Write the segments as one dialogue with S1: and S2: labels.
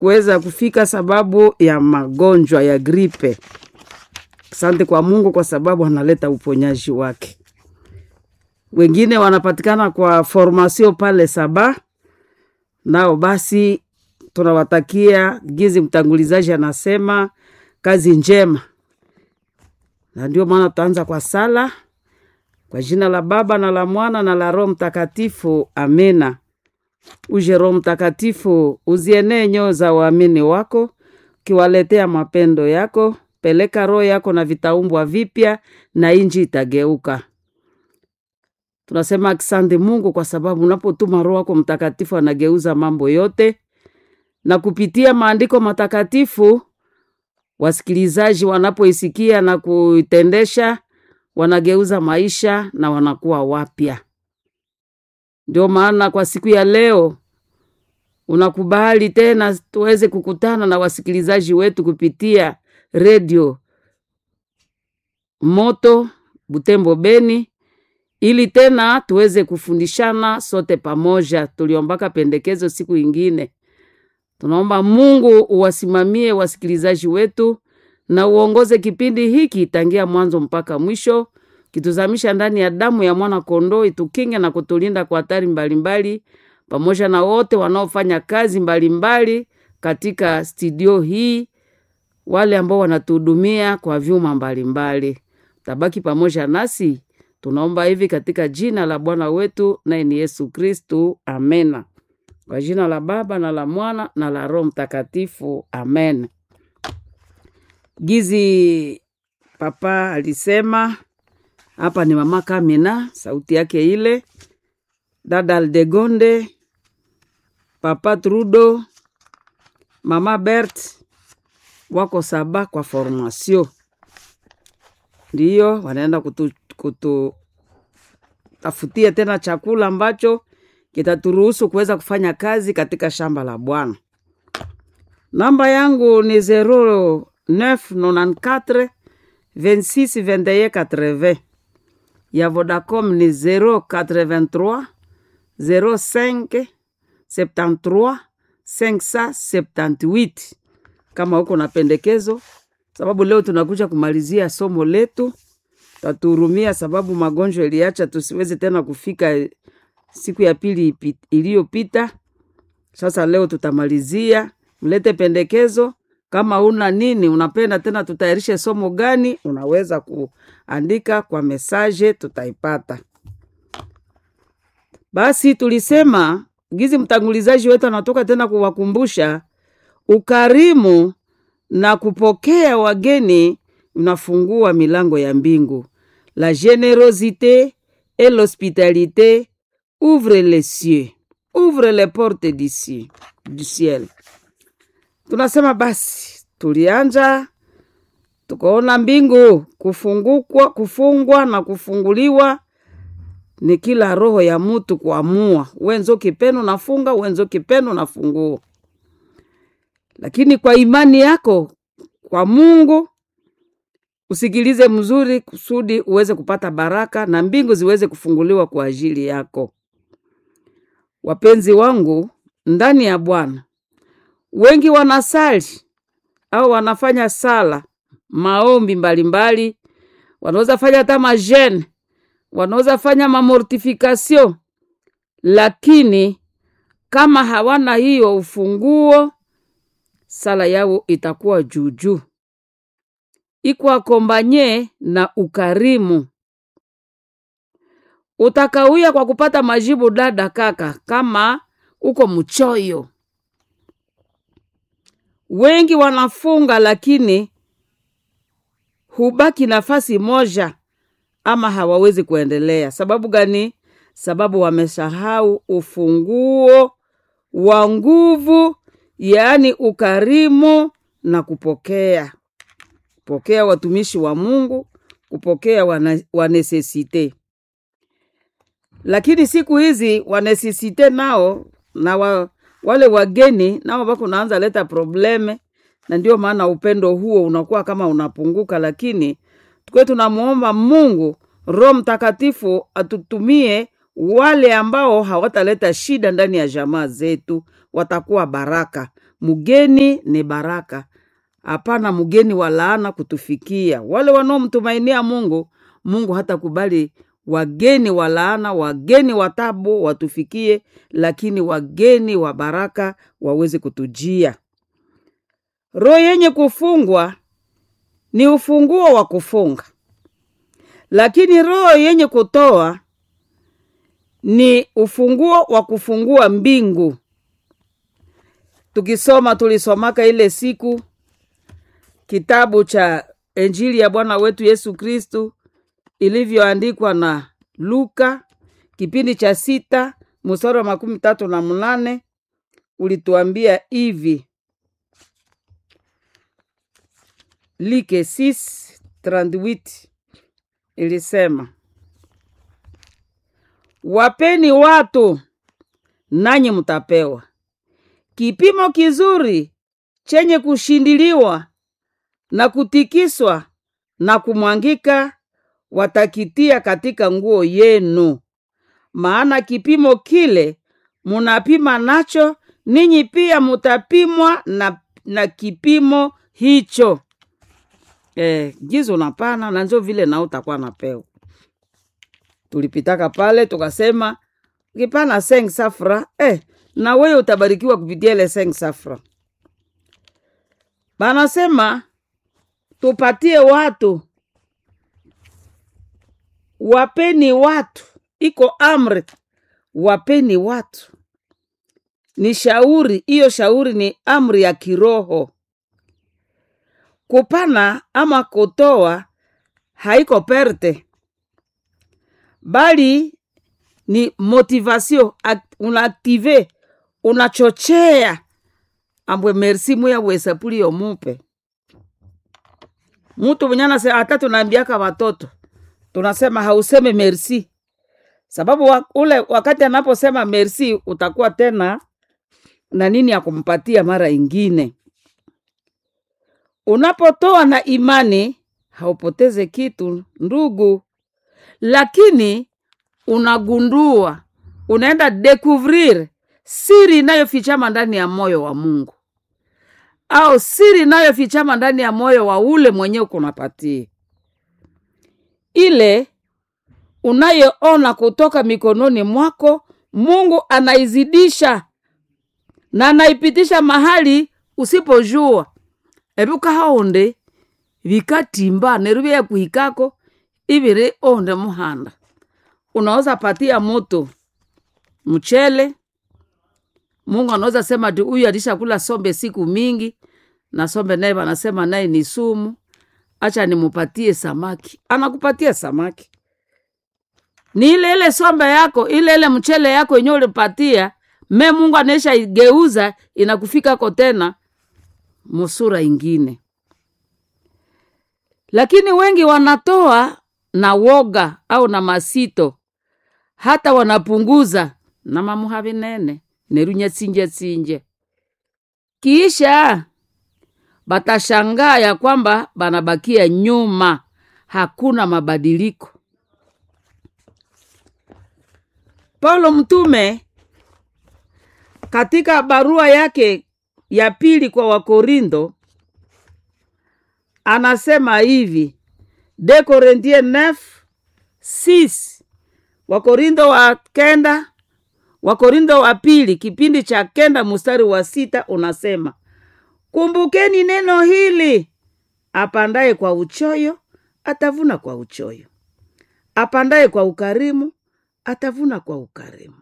S1: kuweza kufika sababu ya magonjwa ya gripe. Asante kwa Mungu kwa sababu analeta uponyaji wake. Wengine wanapatikana kwa formasio pale Saba, nao basi tunawatakia gizi, mtangulizaji anasema kazi njema, na ndio maana tutaanza kwa sala kwa jina la Baba na la Mwana na la Roho Mtakatifu, amena. Uje Roho Mtakatifu, uzienee nyoo za waamini wako, ukiwaletea mapendo yako. Peleka roho yako na vitaumbwa vipya, na inji itageuka. Tunasema asante Mungu kwa sababu unapotuma Roho wako Mtakatifu anageuza mambo yote, na kupitia maandiko matakatifu wasikilizaji wanapoisikia na kuitendesha wanageuza maisha na wanakuwa wapya. Ndio maana kwa siku ya leo unakubali tena tuweze kukutana na wasikilizaji wetu kupitia redio Moto Butembo Beni, ili tena tuweze kufundishana sote pamoja. Tuliombaka pendekezo siku ingine, tunaomba Mungu uwasimamie wasikilizaji wetu na uongoze kipindi hiki tangia mwanzo mpaka mwisho, kituzamisha ndani ya damu ya mwana kondoo, itukinge na kutulinda kwa hatari mbalimbali, pamoja na wote wanaofanya kazi mbalimbali mbali katika studio hii, wale ambao wanatuhudumia kwa vyuma mbalimbali. Tabaki pamoja nasi, tunaomba hivi katika jina la Bwana wetu naye ni Yesu Kristu, amena. Kwa jina la Baba na la Mwana na la Roho Mtakatifu, amen. Gizi papa alisema hapa ni mama Kamina, sauti yake ile, dada Aldegonde, papa Trudo, mama Bert wako saba kwa formasio, ndiyo wanaenda kutu, kutu tafutia tena chakula ambacho kitaturuhusu kuweza kufanya kazi katika shamba la Bwana. Namba yangu ni zero 994 26 21 80 ya Vodacom ni 083 05 73 578. Kama huko na pendekezo, sababu leo tunakuja kumalizia somo letu, tatuhurumia sababu magonjwa iliacha tusiweze tena kufika siku ya pili iliyopita. Sasa leo tutamalizia, mlete pendekezo kama una nini unapenda tena tutayarishe somo gani, unaweza kuandika kwa mesaje, tutaipata. Basi tulisema gizi, mtangulizaji wetu anatoka tena kuwakumbusha ukarimu na kupokea wageni unafungua milango ya mbingu. La generosite et l'hospitalité ouvre les cieux, ouvre les portes du ciel. Tunasema basi, tulianja tukaona mbingu kufungukwa, kufungwa na kufunguliwa ni kila roho ya mutu kuamua, wenzo kipeno nafunga, wenzo kipeno nafungua. Lakini kwa imani yako kwa Mungu usikilize mzuri, kusudi uweze kupata baraka na mbingu ziweze kufunguliwa kwa ajili yako. Wapenzi wangu ndani ya Bwana, wengi wanasali au wanafanya sala maombi mbalimbali, wanaweza fanya hata majene, wanaweza fanya mamortifikasio, lakini kama hawana hiyo ufunguo, sala yao itakuwa juujuu, ikwakombanye na ukarimu. Utakawia kwa kupata majibu, dada kaka, kama uko mchoyo wengi wanafunga lakini hubaki nafasi moja, ama hawawezi kuendelea. Sababu gani? Sababu wamesahau ufunguo wa nguvu, yaani ukarimu na kupokea, kupokea watumishi wa Mungu, kupokea wanesesite. Lakini siku hizi wanesesite nao na wa, wale wageni nao wako naanza leta probleme, na ndio maana upendo huo unakuwa kama unapunguka, lakini tukiwe tunamwomba Mungu Roho Mtakatifu atutumie wale ambao hawataleta shida ndani ya jamaa zetu, watakuwa baraka. mgeni ni baraka hapana mgeni wa laana kutufikia wale wanaomtumainia mungu mungu hatakubali wageni wa laana wageni wa tabu watufikie lakini wageni wa baraka waweze kutujia roho yenye kufungwa ni ufunguo wa kufunga lakini roho yenye kutoa ni ufunguo wa kufungua mbingu tukisoma tulisomaka ile siku kitabu cha injili ya bwana wetu yesu kristu ilivyoandikwa na luka kipindi cha sita mstari wa makumi tatu na mnane ulituambia hivi like 638 ilisema wapeni watu nanyi mtapewa kipimo kizuri chenye kushindiliwa na kutikiswa na kumwangika watakitia katika nguo yenu maana kipimo kile munapima nacho ninyi pia mutapimwa na, na kipimo hicho eh, gizo napana na njo vile nao utakuwa napewa tulipitaka pale tukasema ukipana seng safra eh, na wewe utabarikiwa kupitia ile seng safra banasema tupatie watu wapeni watu iko amri wapeni watu ni shauri hiyo shauri ni amri ya kiroho kupana ama kutoa haiko perte bali ni motivation act- unaaktive unachochea ambwe merci muya wesapuli yomupe mutu mwenye anase hata tunaambiaka watoto tunasema hauseme merci sababu wa, ule wakati anaposema merci utakuwa tena na nini ya kumpatia mara ingine unapotoa na imani haupoteze kitu ndugu lakini unagundua unaenda découvrir siri inayofichama ndani ya moyo wa mungu au siri inayofichama ndani ya moyo wa ule mwenyewe kunapatia ile unayoona kutoka mikononi mwako mungu anaizidisha na anaipitisha mahali usipojua ebuka haonde vikatimba neru vya kuhikako iviri onde muhanda unaweza patia moto mchele mungu anaweza sema ati huyu alishakula sombe siku mingi na sombe naye wanasema naye ni sumu acha nimupatie samaki anakupatia samaki ni ile ile sombe yako ile ile mchele yako yenyewe ulipatia me mungu anaisha igeuza inakufikako tena musura ingine lakini wengi wanatoa na woga au na masito hata wanapunguza na mamuha vinene nerunya tsinje tsinje kisha batashangaa ya kwamba banabakia nyuma hakuna mabadiliko paulo mtume katika barua yake ya pili kwa wakorindo anasema hivi de Korinthie 9 6 wakorindo wa kenda wakorindo wa pili kipindi cha kenda mstari wa sita unasema kumbukeni neno hili apandaye kwa uchoyo atavuna kwa uchoyo apandaye kwa ukarimu atavuna kwa ukarimu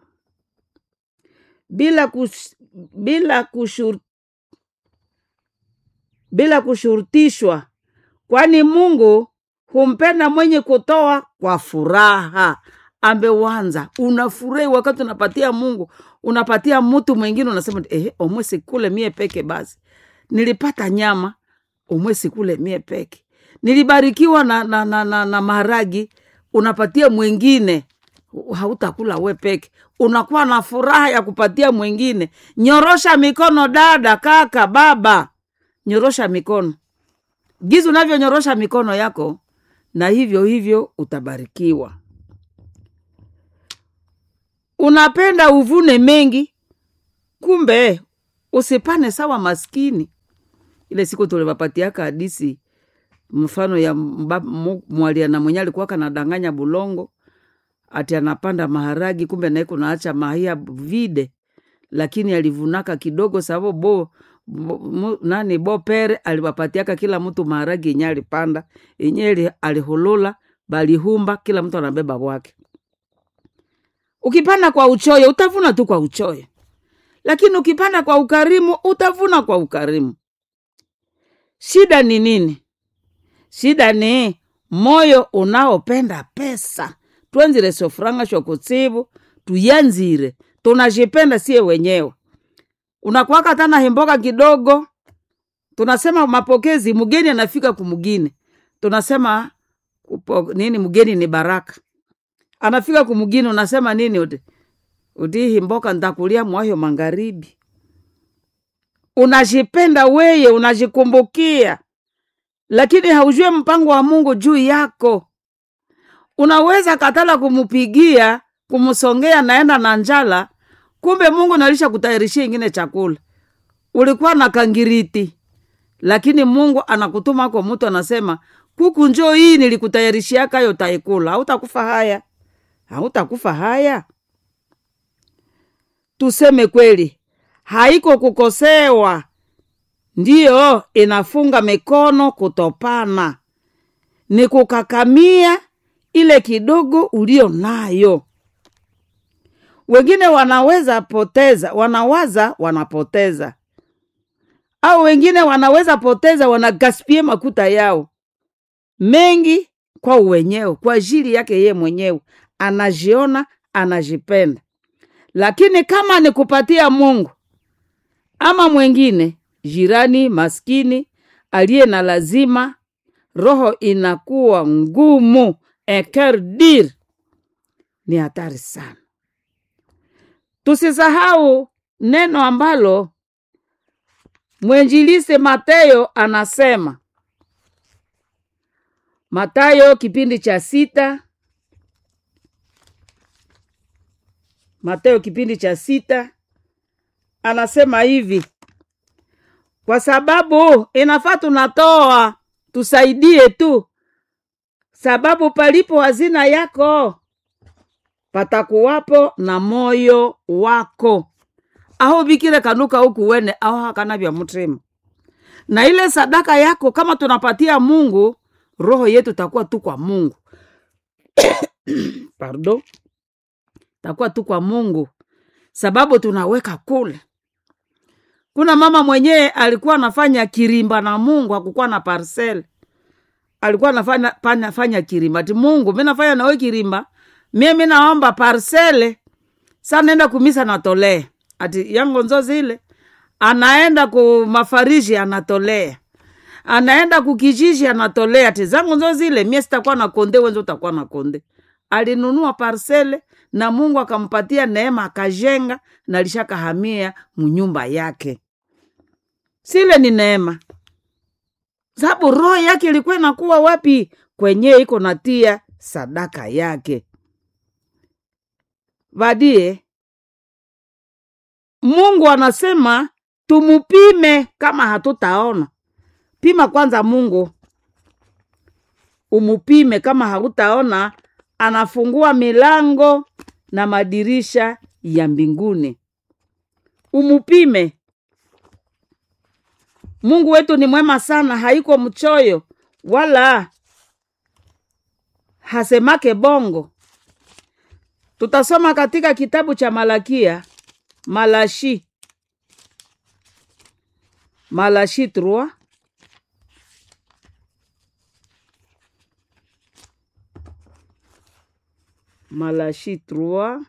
S1: bila kush, bila kushur, bila kushurutishwa kwani mungu humpenda mwenye kutoa kwa furaha ambewanza unafurahi wakati unapatia mungu unapatia mtu mwingine unasema eh, omwe sikule mie peke basi nilipata nyama omwe sikule mie peke nilibarikiwa na, na, na, na, na maharagi unapatia mwingine hautakula we peke unakuwa na furaha ya kupatia mwingine nyorosha mikono dada kaka baba nyorosha mikono gizi unavyonyorosha mikono yako na hivyo hivyo utabarikiwa unapenda uvune mengi kumbe usipane sawa maskini ile siku tulivapatiaka hadisi mfano ya mba- mu- mwaliana mwenye alikuwa kanadanganya bulongo ati anapanda maharagi kumbe naye kunaacha mahia vide lakini alivunaka kidogo sababu bo, bo mu, nani bo pere aliwapatiaka kila mtu maharagi yenye alipanda yenye ali- alihulula balihumba kila mtu anabeba wake ukipanda kwa uchoyo utavuna tu kwa uchoyo lakini ukipanda kwa ukarimu utavuna kwa ukarimu shida ni nini shida ni moyo unaopenda pesa twenzire sofuranga shokutsivu tuyanzire tunajipenda sie wenyewe unakwaka tana himboka kidogo tunasema mapokezi mgeni anafika kumgine tunasema kupo, nini mgeni ni baraka anafika kumgini unasema nini uti uti himboka ntakulia mwahyo magharibi unajipenda weye unajikumbukia lakini haujue mpango wa mungu juu yako unaweza katala kumupigia kumsongea naenda na njala kumbe mungu nalisha kutayarishia ingine chakula ulikuwa na kangiriti lakini mungu anakutuma kwa mtu anasema kuku njoo hii nilikutayarishiaka yo taikula hautakufa haya hautakufa haya tuseme kweli haiko kukosewa ndiyo inafunga mikono kutopana ni kukakamia ile kidogo ulio nayo wengine wanaweza poteza wanawaza wanapoteza au wengine wanaweza poteza wanagaspie makuta yao mengi kwa uwenyewe kwa ajili yake ye mwenyewe anajiona anajipenda lakini kama ni kupatia mungu ama mwengine jirani maskini aliye na lazima roho inakuwa ngumu ekerdir ni hatari sana tusisahau neno ambalo mwenjilise Mateyo anasema Matayo kipindi cha sita Mateo kipindi cha sita anasema hivi, kwa sababu inafaa tunatoa tusaidie tu, sababu palipo hazina yako patakuwapo na moyo wako aho bikire kanuka huku wene aho hakana vya mutima na ile sadaka yako kama tunapatia Mungu, roho yetu takuwa tu kwa Mungu pardon, takuwa tu kwa Mungu sababu tunaweka kule. Kuna mama mwenyewe alikuwa anafanya kirimba na Mungu, hakukuwa na parcel, alikuwa anafanya fanya, fanya kirimba ati Mungu, mi nafanya nawe kirimba, mie mi naomba parcele, sa naenda kumisa natolea ati yango nzo zile anaenda ku mafariji anatolea anaenda kukijiji anatolea ati zangu nzo zile mie sitakuwa na konde wenzo utakuwa na konde alinunua parsele na mungu akampatia neema akajenga na alishakahamia munyumba yake sile ni neema sababu roho yake ilikuwa inakuwa wapi kwenye iko natia sadaka yake vadie mungu anasema tumupime kama hatutaona pima kwanza mungu umupime kama hautaona anafungua milango na madirisha ya mbinguni umupime mungu wetu ni mwema sana haiko mchoyo wala hasemake bongo tutasoma katika kitabu cha malakia malashi malashi 3 malashi 3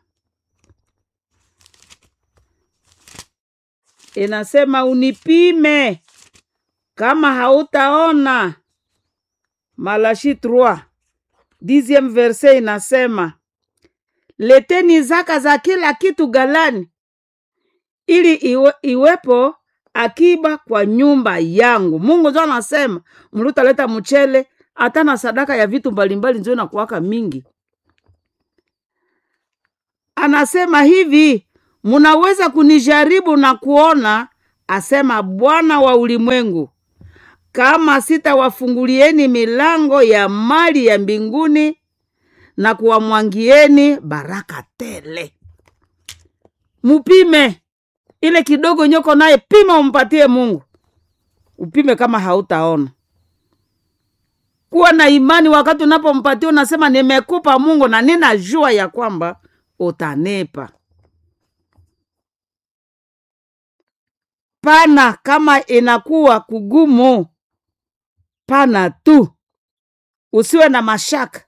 S1: inasema unipime kama hautaona malashi 3 dixième verse inasema leteni zaka za kila kitu galani ili iwe, iwepo akiba kwa nyumba yangu mungu njo anasema mlutaleta mchele hata na sadaka ya vitu mbalimbali njo nakuwaka mingi anasema hivi munaweza kunijaribu na kuona asema Bwana wa ulimwengu, kama sitawafungulieni milango ya mali ya mbinguni na kuwamwangieni baraka tele. Mupime ile kidogo nyoko naye, pima umpatie Mungu, upime kama hautaona. Kuwa na imani wakati unapompatia, unasema nimekupa Mungu na ninajua ya kwamba utanipa. Pana kama inakuwa kugumu, pana tu, usiwe na mashaka.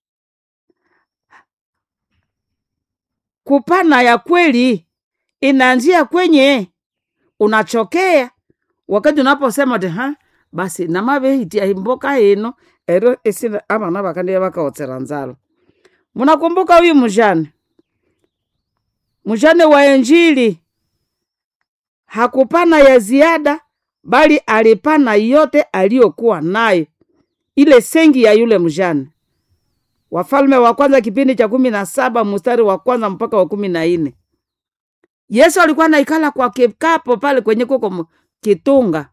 S1: Kupana ya kweli inaanzia kwenye unachokea wakati unaposema ti ha basi namavehitia imboka ino ero isina avana vakandiye vakaotsera nzalo munakumbuka huyu mjane mjane wa Injili hakupana ya ziada, bali alipana yote aliyokuwa nayo, ile sengi ya yule mjane. Wafalme wa kwanza kipindi cha kumi na saba mstari wa kwanza mpaka wa kumi na nne. Yesu alikuwa naikala kwa kikapo pale kwenye koko kitunga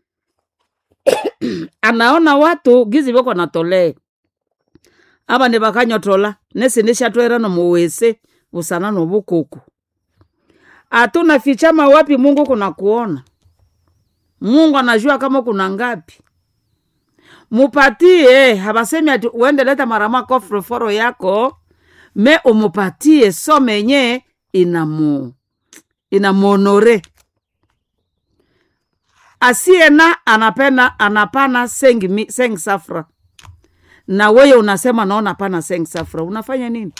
S1: anaona watu gizi voko natolea ava ni vakanyotola nesi nishatwera nomuwese vusana novukuku atuna fichama wapi Mungu kuna kuona. Mungu anajua kama kuna ngapi. Mupatie, habasemi ati uende leta marama kofroforo yako me umupatie so menye inamu inamonore asiena anapena anapana sengi, mi- sengi safra na weye unasema naona pana sengi safra unafanya nini?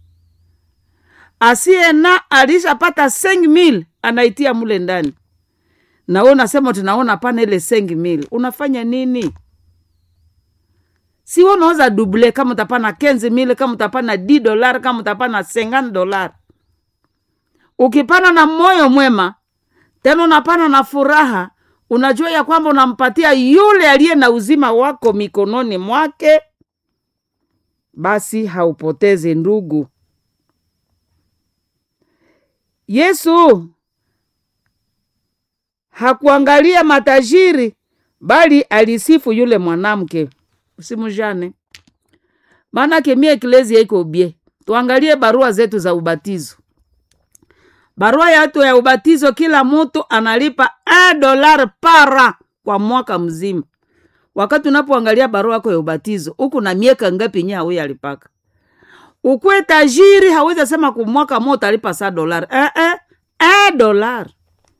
S1: asiye na alishapata sengi mil anaitia mule ndani, na wewe unasema tunaona pana ile sengi mil, unafanya nini? Si wewe unaweza duble kama utapana kenzi mil, kama utapana d dolar, kama utapana sengani dolar. Ukipana na moyo mwema, tena unapana na furaha, unajua ya kwamba unampatia yule aliye na uzima wako mikononi mwake, basi haupotezi ndugu. Yesu hakuangalia matajiri bali alisifu yule mwanamke. Usimujane. Maanake mie eklezia iko bie. Tuangalie barua zetu za ubatizo. Barua yetu ya ubatizo kila mtu analipa a dolar para kwa mwaka mzima. Wakati unapoangalia barua yako ya ubatizo, huku na miaka ngapi nya huyo alipaka? Ukwe tajiri hawezi sema kumwaka mo utalipa saa dolari eh, eh, eh, dolari.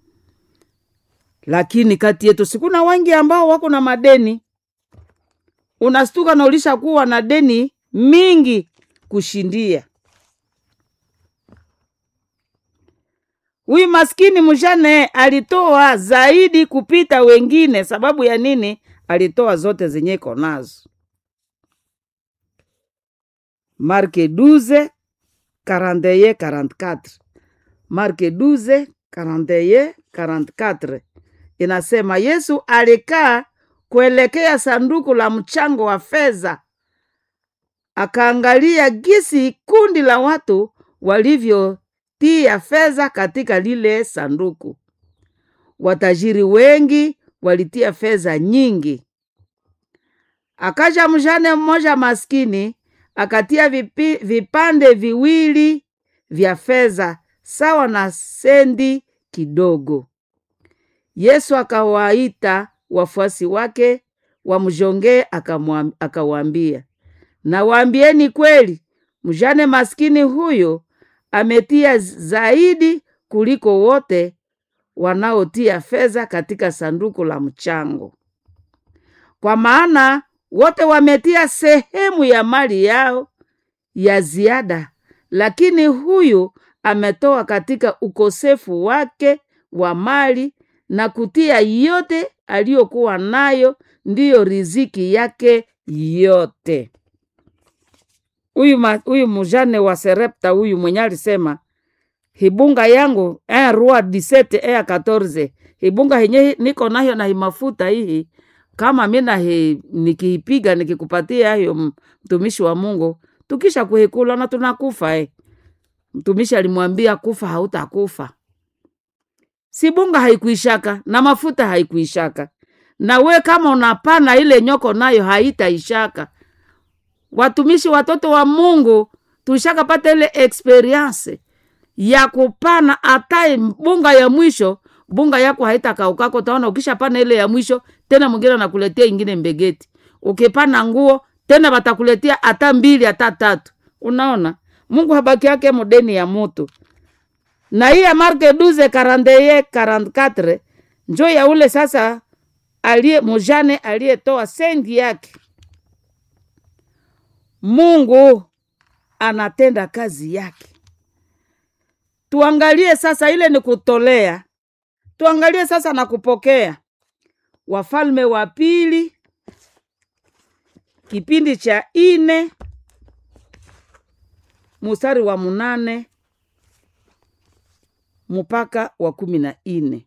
S1: Lakini kati yetu sikuna wengi ambao wako na madeni, unastuka na ulisha kuwa na deni mingi kushindia. Huyu maskini mjane alitoa zaidi kupita wengine. Sababu ya nini? Alitoa zote zenye iko nazo. Marke 12 41 44. Marke 12 41 44 inasema Yesu alikaa kuelekea sanduku la mchango wa fedha, akaangalia gisi kundi la watu walivyotia fedha katika lile sanduku. Watajiri wengi walitia fedha nyingi. Akaja mjane mmoja maskini akatia vipi, vipande viwili vya fedha sawa na sendi kidogo. Yesu akawaita wafuasi wake wamjongee, akamwam- akawaambia, nawaambieni kweli, mjane maskini huyo ametia zaidi kuliko wote wanaotia fedha katika sanduku la mchango, kwa maana wote wametia sehemu ya mali yao ya ziada, lakini huyu ametoa katika ukosefu wake wa mali na kutia yote aliyokuwa nayo, ndiyo riziki yake yote. Huyu ma- huyu mjane wa Serepta huyu mwenye alisema hibunga yangu eh, rua disete eh, 14 hibunga henye niko nayo na himafuta hii kama mina he, nikiipiga nikikupatia hayo m- mtumishi wa Mungu tukisha kuhikula na tunakufa eh. Mtumishi alimwambia kufa hautakufa. si bunga haikuishaka na mafuta haikuishaka na we kama unapana ile nyoko nayo haitaishaka watumishi watoto wa mungu tushakapata ile experience ya kupana hata bunga ya mwisho bunga yako haitakaukako utaona ukishapana ile ya mwisho tena mwingine anakuletea ingine mbegeti ukipana nguo tena watakuletea hata mbili hata tatu unaona mungu habaki yake modeni ya mutu na hii ya marke 12 41 44 njo ya ule sasa aliye mujane aliyetoa sendi yake mungu anatenda kazi yake tuangalie sasa ile ni kutolea tuangalie sasa na kupokea wafalme wa pili kipindi cha ine mustari wa munane mpaka wa kumi na ine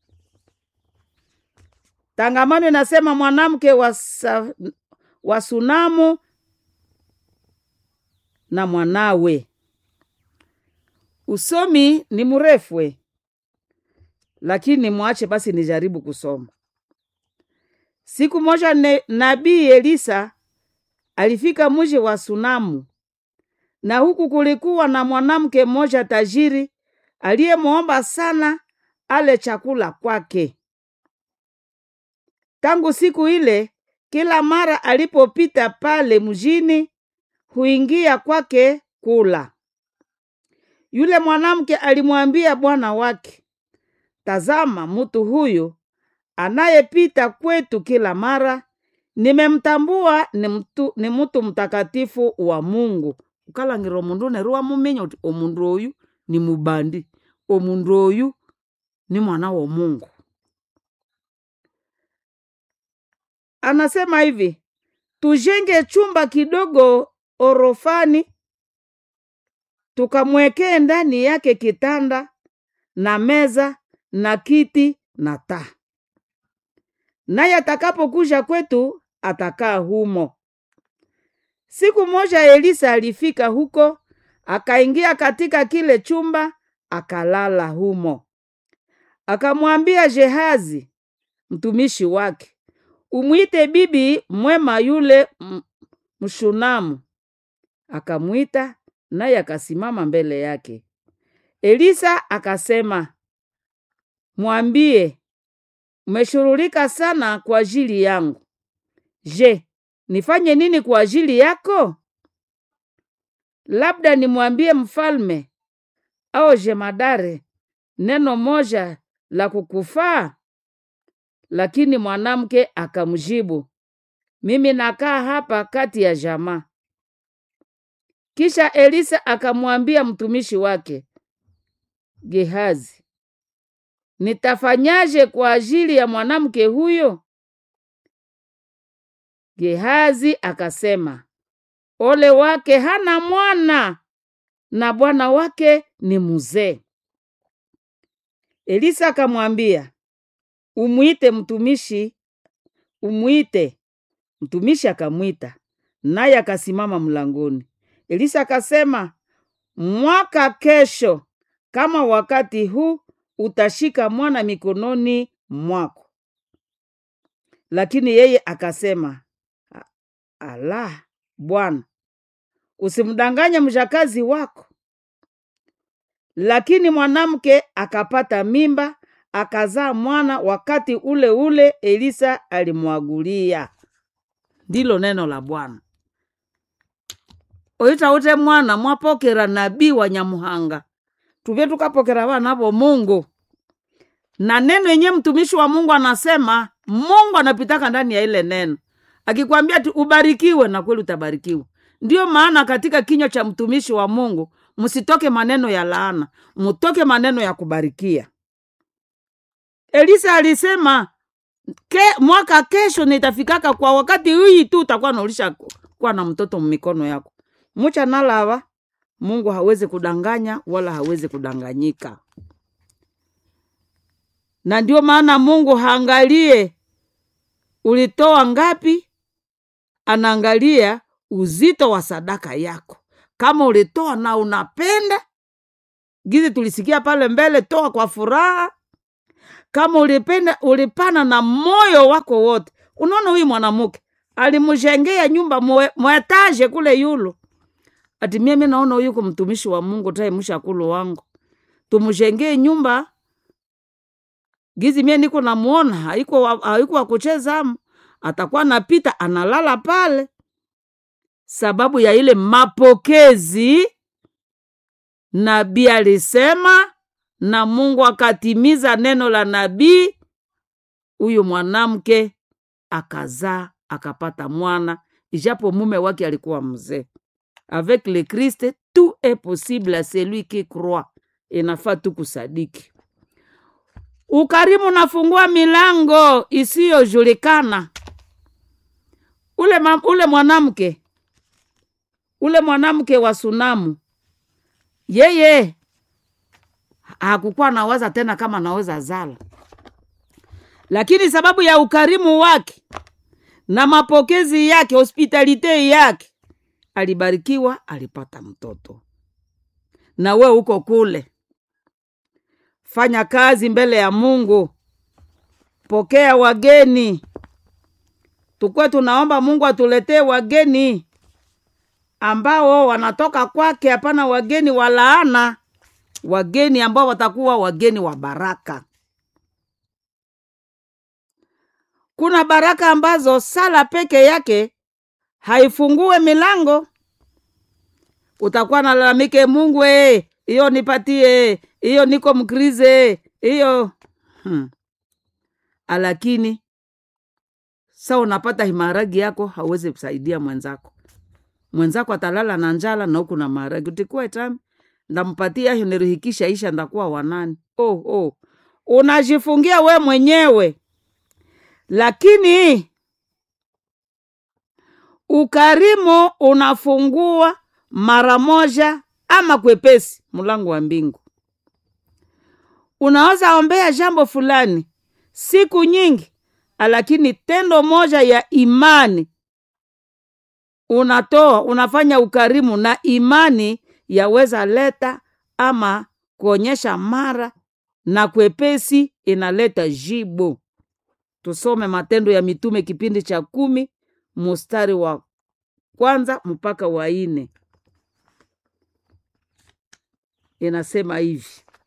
S1: tangamano inasema mwanamke wa, sa, wa sunamu na mwanawe usomi ni mrefwe lakini mwache basi nijaribu kusoma siku moja ne, nabii elisa alifika mji wa sunamu na huku kulikuwa na mwanamke mmoja tajiri aliyemwomba sana ale chakula kwake tangu siku ile kila mara alipopita pale mjini huingia kwake kula yule mwanamke alimwambia bwana wake tazama mtu huyu anayepita kwetu kila mara nimemtambua ni mtu, ni mtu mtakatifu wa mungu ukalangira omundu neru wamuminya uti omundu oyu ni mubandi omundu oyu ni mwana wa mungu anasema hivi tujenge chumba kidogo orofani tukamwekee ndani yake kitanda na meza na kiti na taa naye atakapokuja kwetu atakaa humo siku moja elisa alifika huko akaingia katika kile chumba akalala humo akamwambia jehazi mtumishi wake umwite bibi mwema yule m- mshunamu akamwita naye akasimama mbele yake elisa akasema mwambie umeshughulika sana kwa ajili yangu je nifanye nini kwa ajili yako labda nimwambie mfalme au jemadare neno moja la kukufaa lakini mwanamke akamjibu mimi nakaa hapa kati ya jamaa kisha elisa akamwambia mtumishi wake gehazi nitafanyaje kwa ajili ya mwanamke huyo gehazi akasema ole wake hana mwana na bwana wake ni mzee elisa akamwambia umwite mtumishi umwite mtumishi akamwita naye akasimama mlangoni elisa akasema mwaka kesho kama wakati huu utashika mwana mikononi mwako lakini yeye akasema "A- ala bwana usimdanganye mjakazi wako lakini mwanamke akapata mimba akazaa mwana wakati ule ule elisa alimwagulia ndilo neno la bwana oitaute mwana mwapokera nabii wa nyamuhanga tuvye tukapokera vana vo mungu na neno yenye mtumishi wa mungu anasema mungu anapitaka ndani ya ile neno akikwambia ati ubarikiwe na kweli utabarikiwa ndiyo maana katika kinywa cha mtumishi wa mungu msitoke maneno ya laana mutoke maneno ya kubarikia elisa alisema ke, mwaka kesho nitafikaka kwa wakati hii tu utakuwa naulisha kuwa na mtoto mmikono yako mucha nalava mungu hawezi kudanganya wala hawezi kudanganyika na ndio maana mungu haangalie ulitoa ngapi anaangalia uzito wa sadaka yako kama ulitoa na unapenda gizi tulisikia pale mbele toa kwa furaha kama ulipenda ulipana na moyo wako wote unaona huyu mwanamke alimjengea nyumba mwe- mwetaje kule yulo ati mimi naona huyu ko mtumishi wa mungu tae mshakulu wangu tumjengee nyumba gizi mie niko namuona haiko wa- haiko wa kuchezamo atakuwa napita analala pale sababu ya ile mapokezi nabii alisema na mungu akatimiza neno la nabii huyu mwanamke akazaa akapata mwana ijapo mume wake alikuwa mzee avec le christ tout est possible à celui qui croit inafaa tu kusadiki ukarimu unafungua milango isiyojulikana ule, ma- ule mwanamke ule mwanamke wa sunamu yeye hakukuwa nawaza tena kama anaweza zala lakini sababu ya ukarimu wake na mapokezi yake hospitalite yake alibarikiwa alipata mtoto na we uko kule fanya kazi mbele ya mungu pokea wageni tukuwe tunaomba mungu atuletee wageni ambao wanatoka kwake hapana wageni wa laana wageni ambao watakuwa wageni wa baraka kuna baraka ambazo sala peke yake haifungue milango utakuwa nalalamike mungu ee, hiyo nipatie hiyo niko mkrize hiyo hmm. lakini sa unapata himaragi yako hauwezi kusaidia mwenzako mwenzako atalala na njala na huku na maharagi utikuwa tami ndampatia hiyo nirihikisha isha ndakuwa wanani oh, oh. unajifungia we mwenyewe lakini ukarimu unafungua mara moja ama kwepesi mlango wa mbingu unaweza ombea jambo fulani siku nyingi lakini tendo moja ya imani unatoa unafanya ukarimu na imani yaweza leta ama kuonyesha mara na kwepesi inaleta jibu tusome matendo ya mitume kipindi cha kumi mustari wa kwanza mpaka wa ine inasema hivi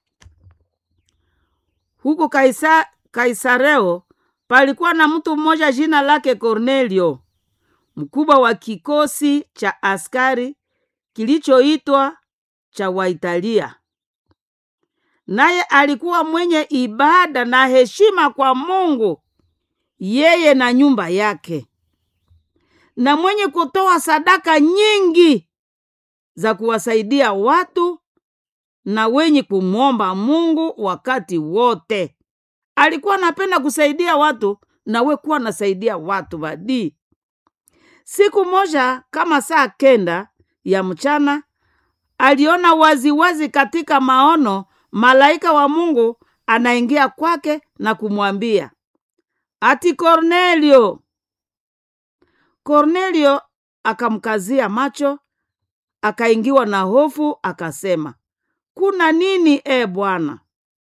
S1: huku Kaisa, kaisareo palikuwa na mtu mmoja jina lake kornelio mkubwa wa kikosi cha askari kilichoitwa cha waitalia naye alikuwa mwenye ibada na heshima kwa mungu yeye na nyumba yake na mwenye kutoa sadaka nyingi za kuwasaidia watu na wenye kumwomba mungu wakati wote alikuwa anapenda kusaidia watu na we kuwa nasaidia watu badii siku moja kama saa kenda ya mchana aliona waziwazi wazi katika maono malaika wa mungu anaingia kwake na kumwambia ati kornelio kornelio akamkazia macho akaingiwa na hofu akasema kuna nini e bwana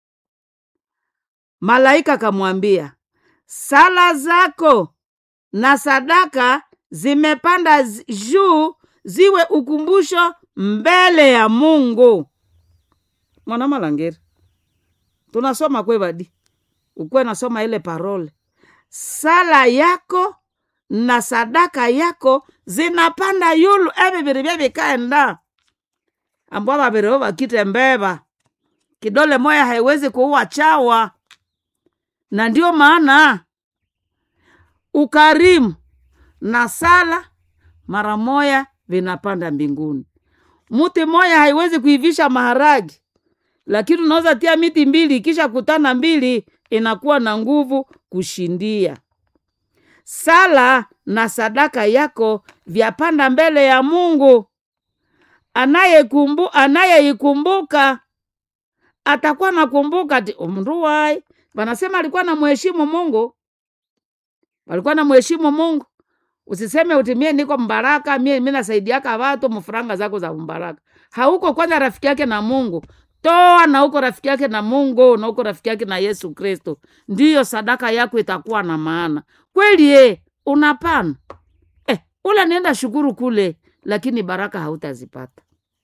S1: malaika akamwambia sala zako na sadaka zimepanda zi- juu ziwe ukumbusho mbele ya mungu mwana malangeri tunasoma kwevadi ukwe nasoma ile parole sala yako na sadaka yako zinapanda yulu evi viri vyevikaenda ambwa vavirivo vakite mbeva kidole moya haiwezi kuua chawa na ndio maana ukarimu na sala mara moya vinapanda mbinguni muti moya haiwezi kuivisha maharagi lakini unaweza tia miti mbili ikisha kutana mbili inakuwa na nguvu kushindia sala na sadaka yako vyapanda mbele ya mungu anayekumbu anayeikumbuka atakuwa nakumbuka ti mndu wai wanasema alikuwa na mheshimu mungu walikuwa na mheshimu mungu usiseme uti mie niko mbaraka mie mi nasaidiaka watu mfuranga zako za mbaraka hauko kwanza rafiki yake na mungu toa na uko rafiki yake na mungu na uko rafiki yake na yesu kristo ndiyo sadaka yako itakuwa na maana kweli e unapana eh, ula nenda shukuru kule lakini baraka hautazipata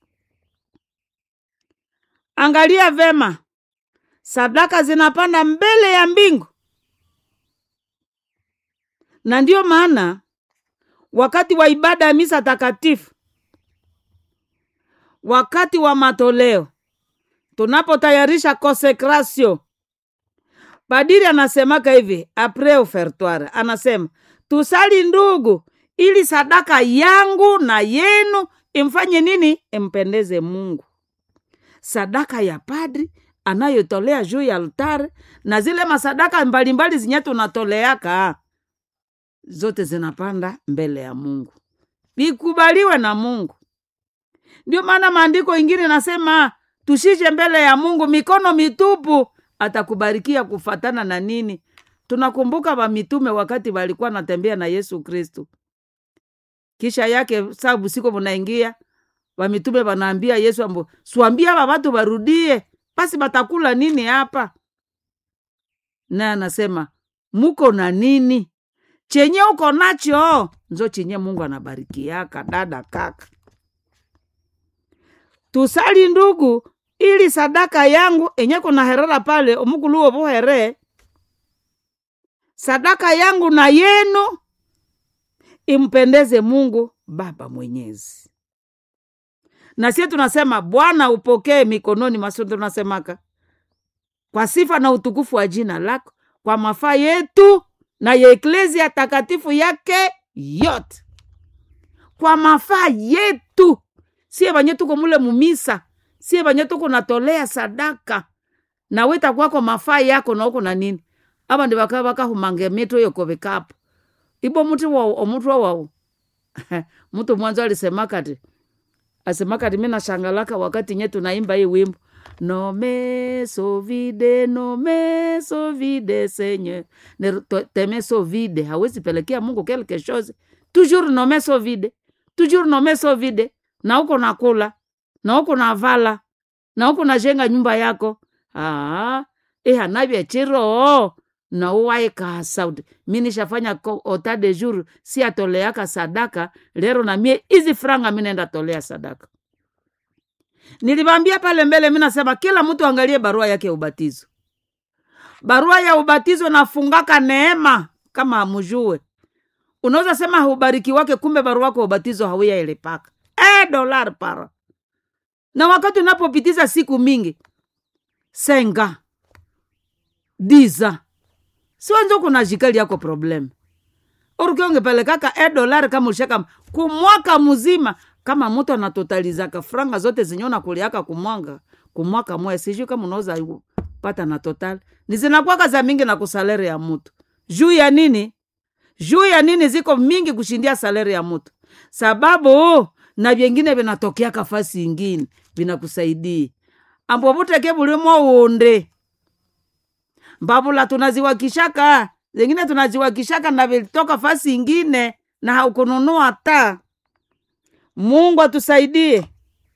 S1: angalia vema sadaka zinapanda mbele ya mbingu na ndiyo maana wakati wa ibada ya misa takatifu wakati wa matoleo tunapotayarisha konsekrasio padiri anasemaka hivi apres ofertoire anasema tusali ndugu ili sadaka yangu na yenu imfanye nini impendeze mungu sadaka ya padri anayotolea juu ya altare na zile masadaka mbalimbali zinye tunatoleaka zote zinapanda mbele ya mungu vikubaliwe na mungu ndio maana maandiko ingine nasema tushije mbele ya mungu mikono mitupu atakubarikia kufatana na nini tunakumbuka vamitume wakati walikuwa natembea na yesu kristu kisha yake saa busiko munaingia vamitume vanaambia yesu ambo swambia ava vatu varudie basi batakula nini hapa naye anasema muko na nini chenye uko nacho nzo chenye mungu anabarikiaka dada kaka tusali ndugu ili sadaka yangu enye kuna herera pale omukuluwo vuhere sadaka yangu na yenu impendeze mungu baba mwenyezi na sie tunasema bwana upokee mikononi maso tunasemaka kwa sifa na utukufu wa jina lako kwa mafaa yetu na ya eklesia takatifu yake yote kwa mafaa yetu sie vanye tuko mule mumisa sie vanye tuko natolea sadaka na wita kwako mafaa yako na uko na nini ava ndi vaka vakahumange mito yokovikapo ibo muti wao omutwa wao mtu mwanzo alisemakati asemakati mi nashangalaka wakati nye tunaimba hii wimbo nome sovide nome sovide senye teme sovide hawezi pelekea mungu quelque chose toujours nome sovide toujours nome sovide na uko nakula na uko navala na uko najenga nyumba yako aa ihanavya chiro na uwaika sauti mi nishafanya ota de jour si atoleaka sadaka lero na mie izi franga mi naenda tolea sadaka nilivambia pale mbele mi nasema kila mtu angalie barua yake ya ubatizo barua ya ubatizo nafungaka neema kama amujue unaweza sema haubariki wake kumbe barua wako ubatizo hauya ilipaka e dolar para na wakati unapopitiza siku mingi senga diza siwanzo kuna jikali yako problem urukiongepelekaka e dolari kama ushaka kumwaka mzima kama mtu anatotalizaka franga zote zenye unakuliaka kumwanga kumwaka moya sijui kama unaweza pata na total ni zinakwaka za mingi na kusalere ya mtu juu ya nini juu ya nini ziko mingi kushindia salari ya mtu sababu na vyengine vinatokeaka fasi ingine vinakusaidia ambo vuteke vulimo unde mbavula tunaziwakishaka zengine tunaziwakishaka na vilitoka fasi ingine na haukununua ta mungu atusaidie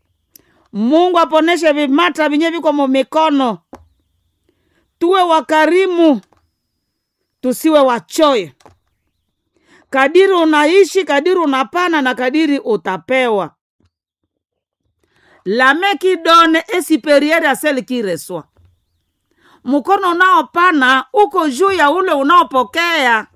S1: mungu aponeshe vimata vinye viko mumikono tuwe wakarimu tusiwe wachoyo kadiri unaishi kadiri unapana na kadiri utapewa lame kidone esiperiere aseli kireswa mkono unaopana uko juu ya ule unaopokea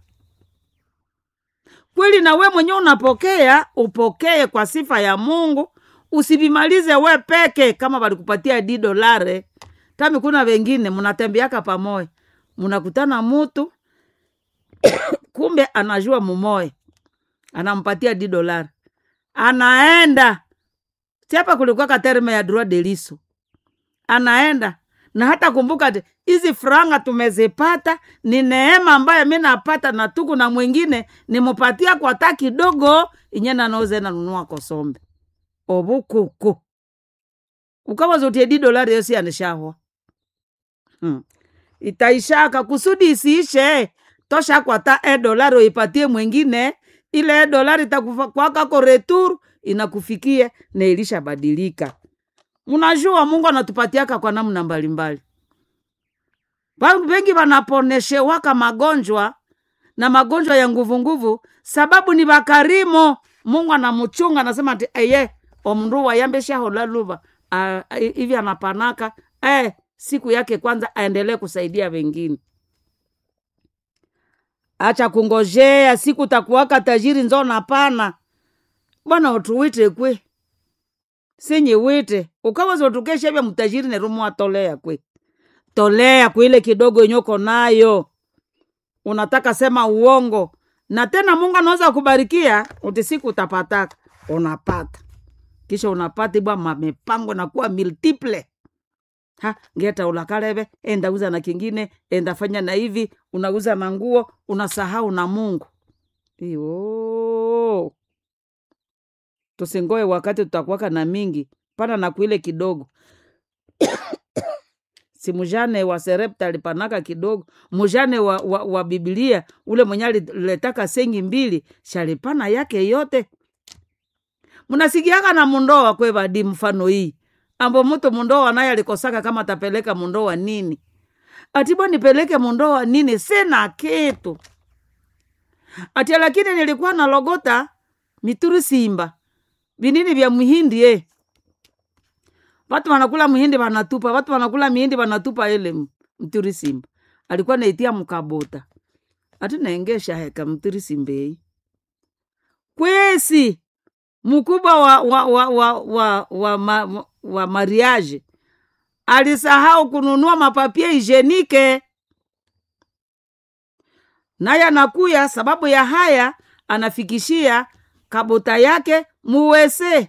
S1: kweli na we mwenyewe unapokea upokee kwa sifa ya mungu usivimalize we peke kama walikupatia di dolare tami kuna wengine mnatembeaka pamoja mnakutana mutu kumbe anajua mumoya anampatia di dolari anaenda siapa kulikuwaka terme ya droit de liso anaenda na hata kumbuka ti hizi franga tumezipata ni neema ambayo mi napata na tuku na mwingine nimupatia kwa ta kidogo inye nanauze nanunua kosombe obukuku ukawazotie di dolari yosi anishahwa hmm. itaishaka kusudi isiishe tosha kwata e dolari uipatie mwingine ile e dolari itakwakako retur inakufikia na ilishabadilika mnajua mungu anatupatiaka kwa namna mbalimbali Bantu bengi banaponeshewaka magonjwa na magonjwa ya nguvunguvu sababu ni bakarimo mungu anamuchunga anasema ati eye omndu wayambeshahola luva Ah, hivi anapanaka eh, siku yake kwanza aendelee kusaidia wengine acha kungojea siku takuwaka tajiri nzo napana bwana utuwite kwe sinyi wite ukaweza utukesha vya mtajiri nerumu tolea kwe tolea kuile kidogo yenyoko nayo unataka sema uongo na tena mungu anaweza kubarikia uti siku utapataka unapata kisha unapata bwa mamepango na kuwa multiple ha ngeta ulakaleve enda uza na kingine enda fanya na hivi unauza na nguo unasahau na mungu iyo tusingoe wakati tutakuwaka na mingi pana na kuile kidogo si mujane wa serepta alipanaka kidogo mujane wa, wa, wa bibilia ule mwenye aliletaka sengi mbili shalipana yake yote mnasikiaka na mundoa kwevadi mfano hii ambo mtu mundoa naye alikosaka kama tapeleka mundoa nini atibwa nipeleke mundoa nini sina kitu atia lakini nilikuwa na logota mituri simba vinini vya mhindi eh. watu wanakula mhindi wanatupa watu wanakula mihindi wanatupa ile m- mturi simba alikuwa naitia mkabota ati naengesha heka mturi simbei kwesi mkubwa wa wa wa wa wa, wa, ma, wa mariage alisahau kununua mapapie hijenike naye anakuya sababu ya haya anafikishia kabota yake muwese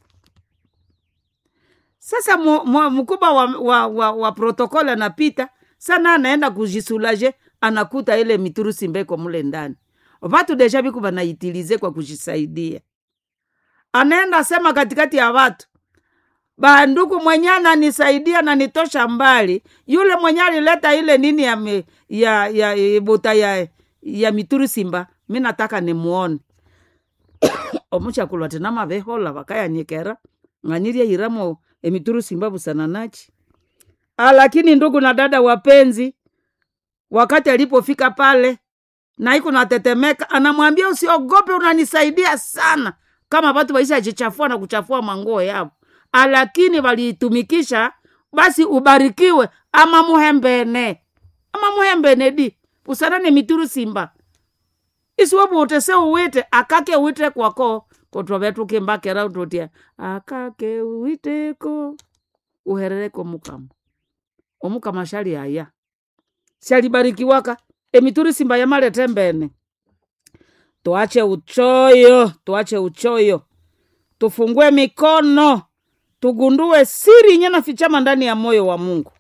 S1: sasa mu- mu- mkubwa wa, wa, wa, wa protokoli anapita sana anaenda kujisulaje anakuta ile miturusi mbeko mule ndani vatu deja viku vanaitilize kwa kujisaidia anaenda sema katikati ya watu banduku mwenye ananisaidia na nitosha mbali yule mwenye alileta ile nini ya, me, ya, ya, ya bota ya, ya mituri simba mi nataka nimuone omuchakulwa tena mavehola vakayanyekera ng'anyirie iramo emituru simba busananachi Ah, lakini ndugu na dada wapenzi wakati alipofika pale na iko natetemeka anamwambia usiogope unanisaidia sana kama watu waishajichafua na kuchafua manguo yao Ah, lakini waliitumikisha basi ubarikiwe ama muhembene ama muhembene di usanane mituru simba isiwebuute se uwite akake uwite kwako kotovetukimbakera utotia akake uiteko uherereko mukama omukama shali aya shalibarikiwaka emituri simba yamalete mbene tuache uchoyo tuache uchoyo tufungue mikono tugundue siri yenye nafichama ndani ya moyo wa mungu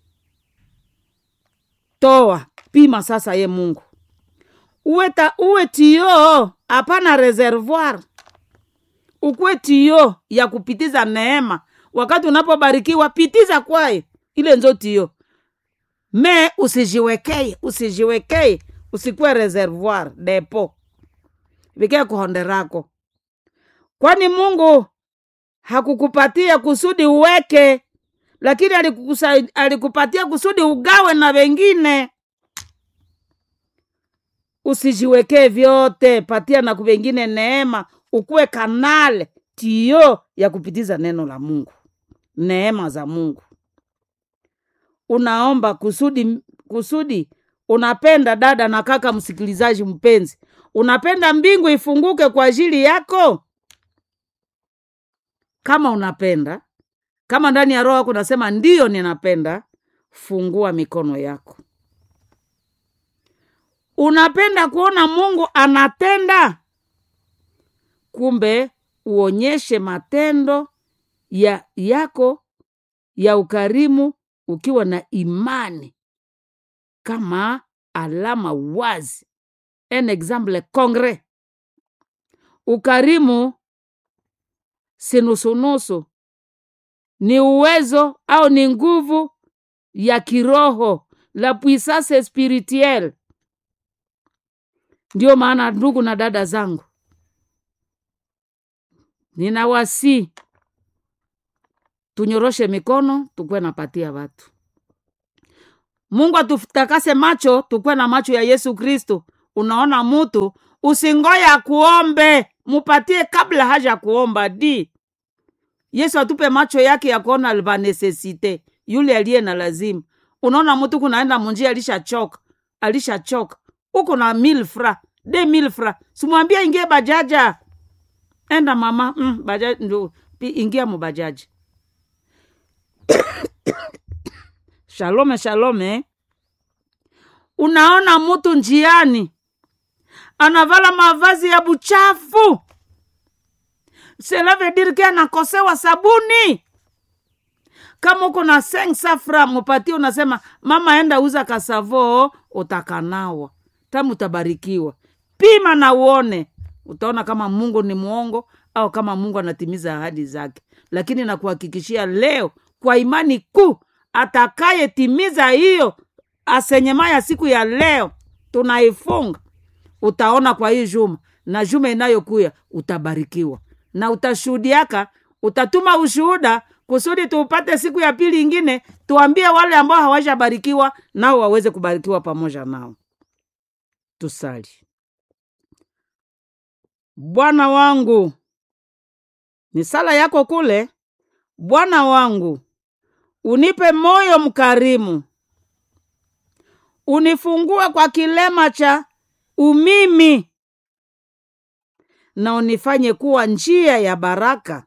S1: toa pima sasa ye mungu uwe, ta, uwe tio hapana reservoir ukuwe tio ya kupitiza neema wakati unapobarikiwa pitiza kwaye ile nzo tio me usijiwekeye usijiwekeye usikuwe reservoir depo vikee kuhonderako kwani mungu hakukupatia kusudi uweke lakini alikukusa- alikupatia kusudi ugawe na wengine usijiwekee vyote patia na kuvengine neema ukuwe kanale tio ya kupitiza neno la mungu neema za mungu unaomba kusudi kusudi unapenda dada na kaka msikilizaji mpenzi unapenda mbingu ifunguke kwa ajili yako kama unapenda kama ndani ya roho yako unasema ndiyo ninapenda fungua mikono yako unapenda kuona mungu anatenda kumbe uonyeshe matendo ya yako ya ukarimu ukiwa na imani kama alama wazi un exemple concret ukarimu si nusunusu ni uwezo au ni nguvu ya kiroho la puissance spirituelle ndio maana ndugu na dada zangu ninawasi tunyoroshe mikono tukwe napatia watu mungu atutakase macho tukwe na macho ya yesu kristo unaona mutu usingoya kuombe mupatie kabla haja kuomba di yesu atupe macho yake ya kuona vanesesite yule aliye na lazima unaona mtu kunaenda munjia alishachoka alishachoka uko na mil fra de mil fra simwambia ingie bajaja enda mama mm, bajaji ndio pi- ingia mubajaji shalome shalome unaona mtu njiani anavala mavazi ya buchafu cela veut dire ke anakosewa sabuni kama uko na seng safra mupatie unasema mama enda uza kasavo utakanawa tamu utabarikiwa pima na uone utaona kama mungu ni mwongo au kama mungu anatimiza ahadi zake lakini nakuhakikishia leo kwa imani kuu atakayetimiza hiyo asenyema ya siku ya leo tunaifunga utaona kwa hii juma na juma inayokuya utabarikiwa na utashuhudiaka utatuma ushuhuda kusudi tuupate siku ya pili ingine tuambie wale ambao hawajabarikiwa nao waweze kubarikiwa pamoja nao tusali bwana wangu ni sala yako kule bwana wangu unipe moyo mkarimu unifungue kwa kilema cha umimi na unifanye kuwa njia ya baraka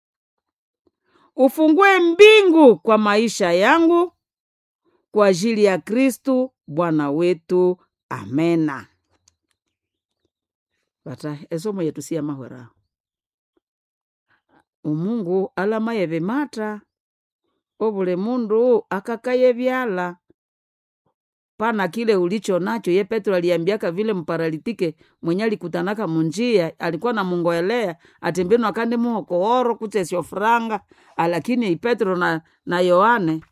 S1: ufungue mbingu kwa maisha yangu kwa ajili ya kristu bwana wetu amena bata esomo yetu siya mahwera umungu alamaye vimata ovule mundu akakaye vyala pana kile ulicho nacho ye petro aliambiaka vile mparalitike mwenye alikutanaka munjia alikuwa na mungoelea atimbinu akandi muhokooro kuchesyo franga alakini petro na, na yohane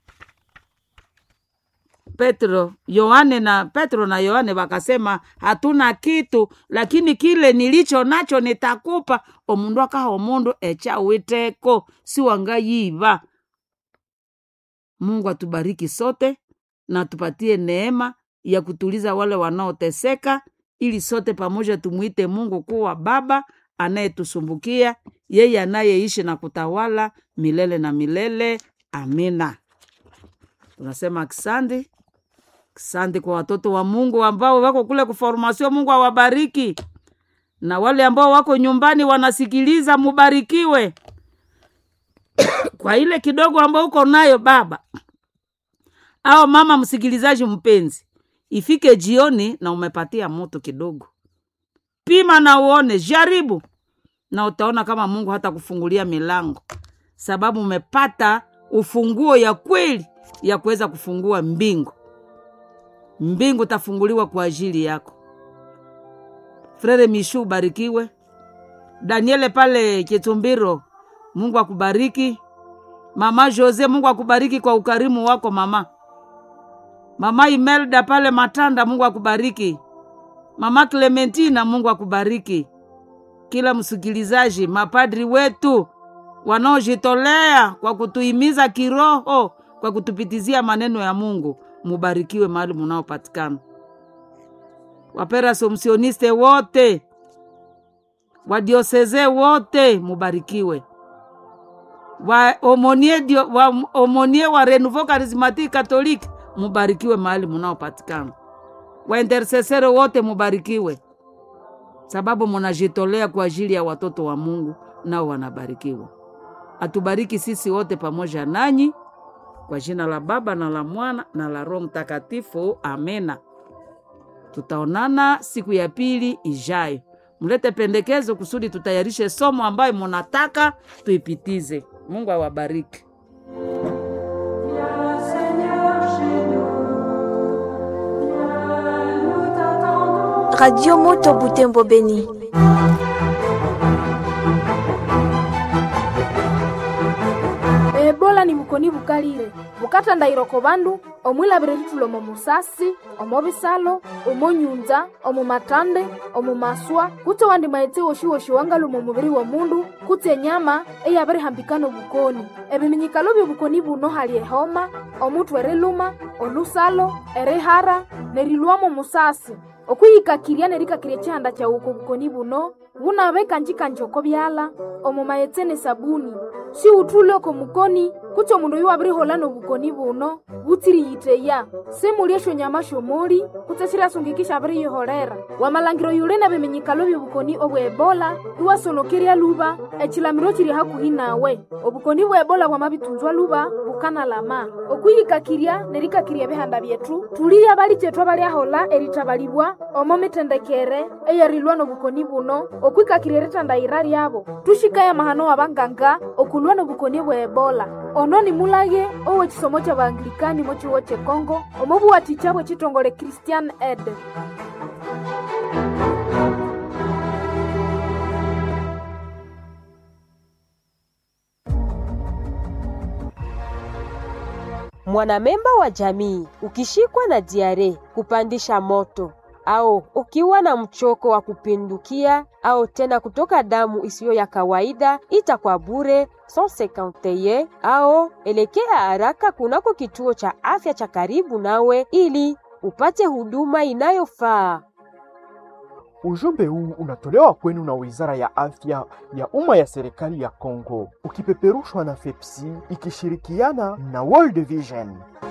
S1: petro yohane na petro na yohane wakasema hatuna kitu lakini kile nilicho nacho nitakupa omundu akaha omundu echawiteko siwangayiva mungu atubariki sote na tupatie neema ya kutuliza wale wanaoteseka ili sote pamoja tumwite mungu kuwa baba anayetusumbukia yeye anayeishi na kutawala milele na milele amina tunasema kisandi kisandi kwa watoto wa mungu ambao wako kule kuformasio mungu awabariki na wale ambao wako nyumbani wanasikiliza mubarikiwe kwa ile kidogo ambao uko nayo baba au mama msikilizaji mpenzi ifike jioni na umepatia moto kidogo pima na uone jaribu na utaona kama mungu hata kufungulia milango sababu umepata ufunguo ya kweli ya kuweza kufungua mbingu mbingu tafunguliwa kwa ajili yako frere mishu ubarikiwe daniele pale kitumbiro mungu akubariki mama jose mungu akubariki kwa ukarimu wako mama mama imelda pale matanda mungu akubariki mama clementina mungu akubariki kila msikilizaji mapadri wetu wanaojitolea kwa kutuhimiza kiroho kwa kutupitizia maneno ya mungu mubarikiwe mahali munaopatikana wapera somsioniste wote wadioseze wote mubarikiwe wa omonie, dio, wa omonie wa renouveau charismatique catholique mubarikiwe mahali munaopatikana waintersesere wote mubarikiwe sababu munajitolea kwa ajili ya watoto wa mungu nao wanabarikiwa atubariki sisi wote pamoja nanyi kwa jina la baba na la mwana na la roho mtakatifu amena tutaonana siku ya pili ijayo mlete pendekezo kusudi tutayarishe somo ambayo munataka tuipitize mungu awabariki
S2: Radio Moto Butembo Beni.
S3: ebola ni mukoni bukalire bukata ndairoko bandu omwilabire litulo omo musasi omo bisalo omo nyunza omo matande omo maswa kutse wandi maetse woshiwoshi wangaluma omubiri w'omundu kutse enyama eyabirihambikana obukoni ebiminyikalo by'obukoni buno hali ehoma omuthu eriluma olusalo erihara nerilwamo musasi okwiyikakirya nerikakirya chihanda chawuko obukoni buno bunabe kanjikanji oko byala omo maetse ne sabuni siwuthule oko mukoni kutse omundu oyu wabirihola nobukoni buno butsiriyiteya simulya esyonyama syomuli kutse siryasungikisha abiriyiholera wamalangiro yuli na biminyikalo byobukoni obwa ebola iwasonokerya luba echilamiro chiri hakuhi nawe obukoni bwa ebola bwamabitunzwa luba bukanalama okwiyikakirya nerikakirya ebihanda byetu tuliya bali chetu abalyahola erithabalibwa omo mitendekere eyarilwa nobukoni buno okwikakirya eritandayira lyabo tuxikaya mahano wa vanganga okulwa nobukoni bwa ebola ono ni mulage owechisomo cha vaanglikani mochiwo chekongo omobuwaticha bwe chitongole christian ed
S4: Mwanamemba wa jamii ukishikwa na diare, kupandisha moto au ukiwa na mchoko wa kupindukia au tena kutoka damu isiyo ya kawaida, ita kwa bure 151 au elekea haraka kunako kituo cha afya cha karibu nawe ili upate huduma inayofaa.
S5: Ujumbe huu unatolewa kwenu na Wizara ya Afya ya Umma ya Serikali ya Kongo, ukipeperushwa na FEPSI ikishirikiana na World Vision.